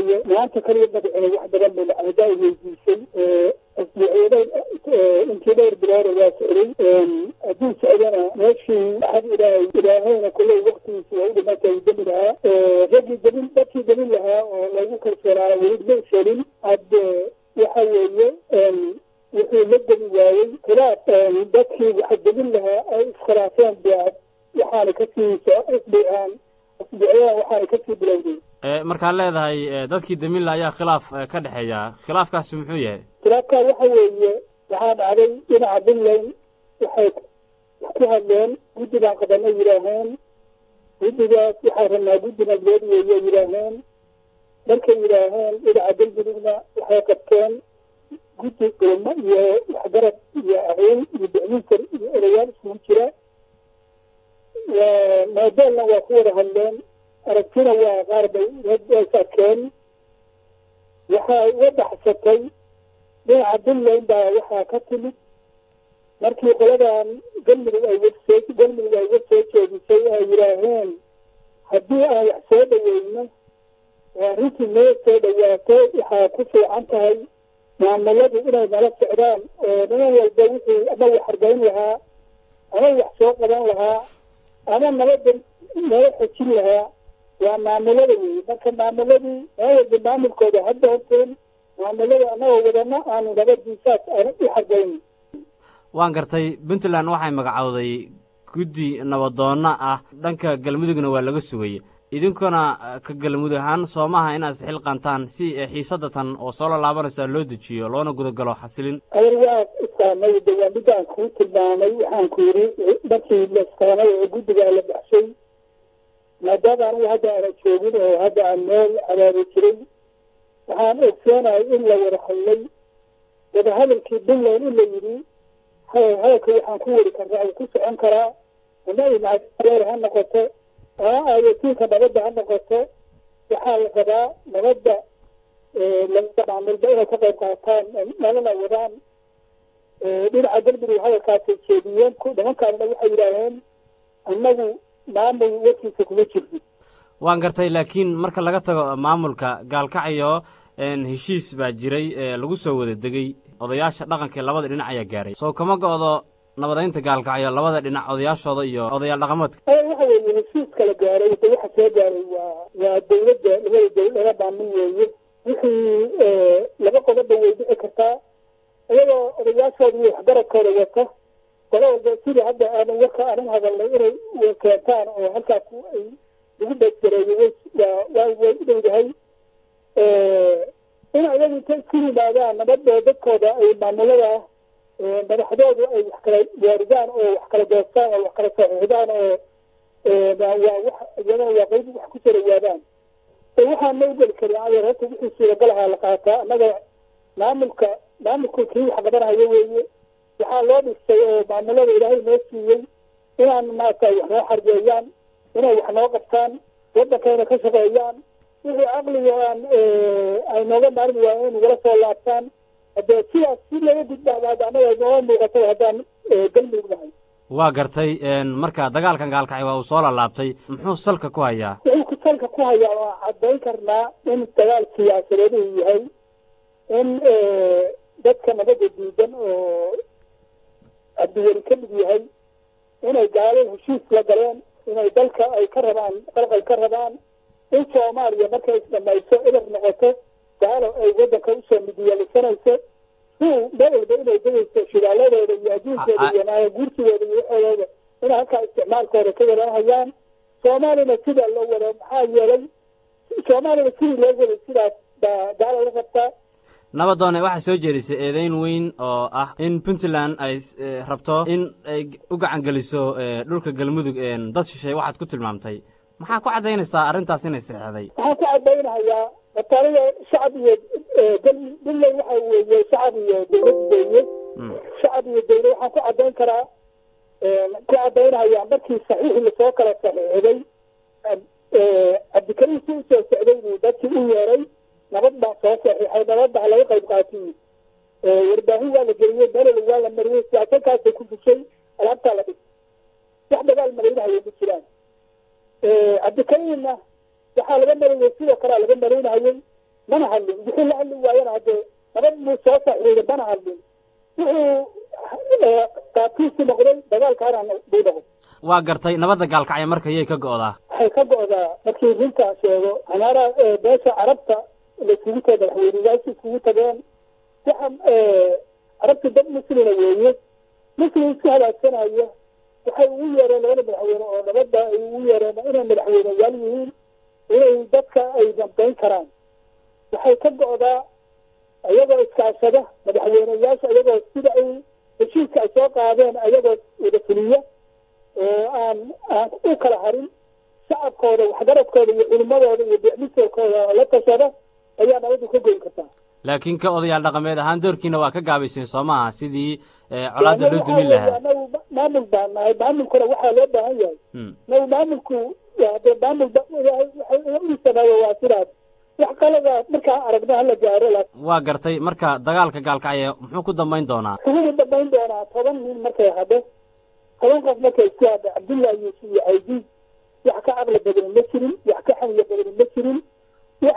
weeye maanta kaliya madaxweyne wax badan bay lacadaa weydiisay asbuucyadeed intii dhowr biloora waa socday hadduu socdana meeshii axad ilaahay ilaahayna kulley waktigiisi waa u dhimatay demi lahaa raggii demin dadkii demin lahaa oo lagu kalsoonaa weli ma selin hadde waxa weeye wuxuu la demi waayey khilaaf dadkii waxa demin lahaa ay iskhilaafeen baa waxaana kasii isbaan asbuucyadan waxaana kasii bilowday markaad leedahay dadkii demilla ayaa khilaaf ka dhexeeya khilaafkaasi muxuu yahay khilaafkaa waxa weeye waxaa dhacday dhinaca puntland waxay ku hadleen guddigaan qabanay yidhaaheen guddigaas waxaa rabnaa guddi nabdood weeye yidhaaheen markay yidhaaheen dhinaca galmudugna waxay qabteen guddi culmo iyo waxgarad iyo aqoon iyo bicminkar iyo erayaal isugu jira moodeelna waa ku wada hadleen aragtina waa qaar bay is arkeen waxaa uga baxsatay dhinaca puntland baa waxaa ka timid markii qoladan galmudug ay wasoo galmudug ay uga soo jeedisay ay yidhaaheen haddii aan wax soo dhaweyno oo arrintii noo soo dhawaato waxaa ku fiican tahay maamuladu inay nala socdaan oo niman walba wixii ama wax hargayn lahaa ama wax soo qaban lahaa ama nabadda nala xojin lahaa waa maamulada weeye marka maamuladii meel walba maamulkooda ha doonteen maamulada annagoo wadana aanu nabadiisaas aanu u xargayn waan gartay puntland waxay magacowday guddi nabadoonna ah dhanka galmudugna waa laga sugay idinkuna ka galmudug ahaan soomaha inaad isxilqantaan si xiisadatan oo soo laalaabanaysa loo dejiyo loona gudagalo xasilin adeer waa iskaamay de waa midaan kuu tilmaamay waxaan ku yidhi markii la iskaamay oo guddigaa la baxshay maadaama anigu hadda aana joogin oo hadda aan meel abaari jiray waxaan ogsoonahay in la wada hadlay wadahadalkii puntland in la yidhi hadalka waxaan ku weri karnaa uu ku socon karaa ama imacreer ha noqoto ama aayatiinka nabadda ha noqoto waxaa la rabaa nabadda labada maamulba inay ka qayb qaataan nalana wadaan dhinaca galmudug hadalkaasay jeediyeen nimankaanna waxay yidhaaheen annagu maamul warkiisa kuma jirno waan gartay laakiin marka laga tago maamulka gaalkacyo heshiis baa jiray lagu soo wada degey odayaasha dhaqankaee labada dhinac ayaa gaaray soo kama go'do nabadaynta gaalkacyo labada dhinac odayaashooda iyo odayaal dhaqameedka waxa weeye heshiiska la gaaray de waxa soo gaaray waa waa dawladda labada dawlad laga baamin weeye wixii laba qodobba way dhici kartaa iyagoo odayaashooda iyo waxgaradkooda wata qola walba sidii hadda aanan warka aanan hadalnay inay keentaan oo halkaas ay lagu beesgareeyo waa way u dhowdahay in ayagu inta isku yimaadaan nabadoo dadkooda ay maamulada madaxdoodu ay wax kala waaridaan oo wax kala doostaan oo wax kala saxiixdaan oo waa wax iyadana waa qayb wax ku soo dhawaadaan waxaan ma ugeli karin adeer horta wixii suuragalahaa la qaataa annaga maamulka maamulku kii wax qabanhayo weeye waxaa loo dhistay oo maamulada ilaahay noo siiyey inaan maarata wax noo xargeeyaan inay wax noo qabtaan waddankayna ka shaqeeyaan wixii caqliga aan ay nooga maarmi waayen in nagala soo laabtaan haddee sidaas si laga gudbahdaada annaga nooga muuqato haddaan galmudug nahay waa gartay marka dagaalkan gaalkacay waa uu soo lalaabtay muxuu salka ku hayaa wuxuu ku salka ku hayaa waa caddayn karnaa in dagaal siyaasadeed uu yahay in dadka nabadda diidan oo cabdiweli ka mid yahay inay gaalo heshiis la galeen inay dalka ay ka rabaan qalqal ka rabaan in soomaaliya markay isdhamayso ilar noqoto gaalo ay waddanka usoo midiyeelisanayso si meel walba inay degayso shidaaladooda iyo adduunkooda iyo naayaguursigooda iyo waxoodooda inay halkaa isticmaalkooda ka wadanhayaan soomaalina sidaa loo wado maxaa yeelay soomaalina sidii loo waday sidaas baa gaalo la qabtaa nabadoone waxaa soo jeedisay eedeyn weyn oo ah in puntland ay rabto in ay u gacan geliso dhulka galmudug dad shishay waxaad ku tilmaamtay maxaa ku caddaynaysaa arrintaas inay seexday waxaan ku caddaynahayaa mataliga shacab iyo puntland waxa weeye shacab iyo dawlad weeye shacab iyo dawlad waxaan ku caddayn karaa ku caddaynahayaa markii saxiixii lasoo kala saxiixday cabdikariim si usoo socday buu dadkii u yeeray nabad baa soo saxiixay nabad baa laga qayb qaatiyey warbaahin waa la geliyey belel waa la mariyey siyaasankaasay ku fushay alaabtaa la dhig wax dagaal malaynahaya ma jiraan cabdikariimna waxaa laga marayey sidoo kalea laga malaynahayey mana hadlin wixii la hadli waayana haddee nabad buu soo saxiiday mana hadlin wuxuu qaabkiisi noqday dagaalkaana buu noqday waa gartay nabadda gaalkacyo marka yay ka go'daa waxay ka go'daa markii runtaa sheego canaara beesha carabta laisugu taga madaxweyneyaasha isugu tageen waxa carabta dad muslina weeye muslim isku halaagsanaya waxay ugu yeereen labada madaxweyne oo nabadda ay ugu yeereen inay madaxweyneyaal yihiin inay dadka ay dambayn karaan waxay ka go'daa ayagoo iskaashada madaxweyneyaasha ayagoo sida ay heshiiska ay soo qaadeen ayagoo wada fuliya oo aan aan u kala harin shacabkooda waxgaradkooda iyo culimadooda iyo bicmisorkooda la tashada ayaa nabaddu ka goyn kartaa laakiin ka odayaal dhaqameed ahaan doorkiina waa ka gaabayseen soo maaha sidii colaadda loo dumin lahaa anagu maamul baan nahay maamulkuna waxaa loo baahan yahay nagu maamulku hadee maamul u sameeyo waa sidaas wax qalada markaa aragno hala gaaro waa gartay marka dagaalka gaalkacyo muxuu ku dambayn doonaa wuxuu dambayn doonaa toban nin markay hadho toban qof markay isku hadho cabdullahi yuusuf iyo caydiid wax ka caqli badani ma jirin wax ka xaniya badani ma jirin wax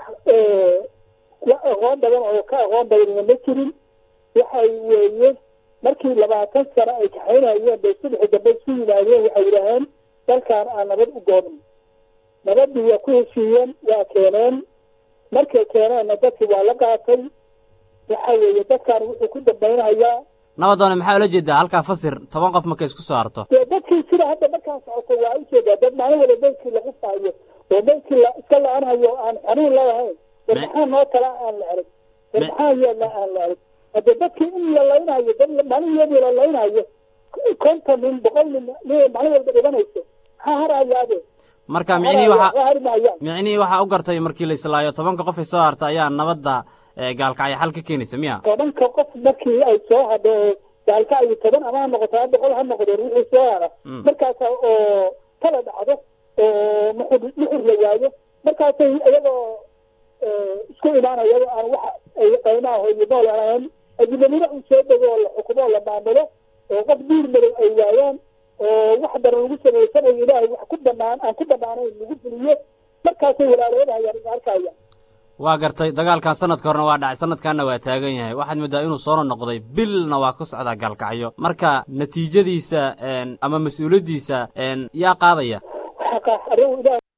aqoon badan oo ka aqoon badanina ma jirin waxay weeye markii labaatan sano ay kaxaynayeen bay subaxi dambe isku yimaadeen waxay yidhaaheen dalkan aan nabad u goobin nabaddii waa ku heshiiyeen waa keeneen markay keeneenna dadkii waa la qaatay waxa weeye dadkan wuxuu ku dambaynayaa nabadoone maxaa ula jeedaa halkaa fasir toban qof markay isku soo harto dee dadkii sida hadda markaan socoto waa ujeedaa dad maalin wala beydkii lagu faayo oo beydkii la iska la-anhayo aan xanuun leedahayn war maxaa noo tala aan la erag war maxaa yeelna aan la erag hadde dadkii in la laynayo dad maalin iyadii la laynayo konton nin boqol nin nin maalin walba dhibanayso maxaa harayaade marka micnihii waxa hari maayaan micnihii waxaa u gartay markii la islaayo tobanka qof ay soo harta ayaa nabadda gaalkacyo xal ka keenaysa miya tobanka qof markii ay soo hadho oo gaalkacyo toban ama ha noqoto ha boqol ha noqdeen wixii soo hara markaasa oo kala dhacdo oo muxur muxur la waayo markaasay iyagoo isku imaanaya iyagoo aan wax ay qaymaha iyo nool ahayn ajnabina uu soo dego oo la xukumo oo la maamulo oo qof diir madow ay waayaan oo wax daran lagu samaysanayo ilaahay wax ku banaan aan ku banaanayn lagu fuliyo markaasay walaaloodaayaan is arkayaan waa gartay dagaalkan sanadka horena waa dhacay sanadkanna waa taagan yahay waxaad moodaa inuu soona noqday bilna waa ku socdaa gaalkacyo marka natiijadiisa ama mas-uuliyaddiisa yaa qaadaya xaqa arrin ilaah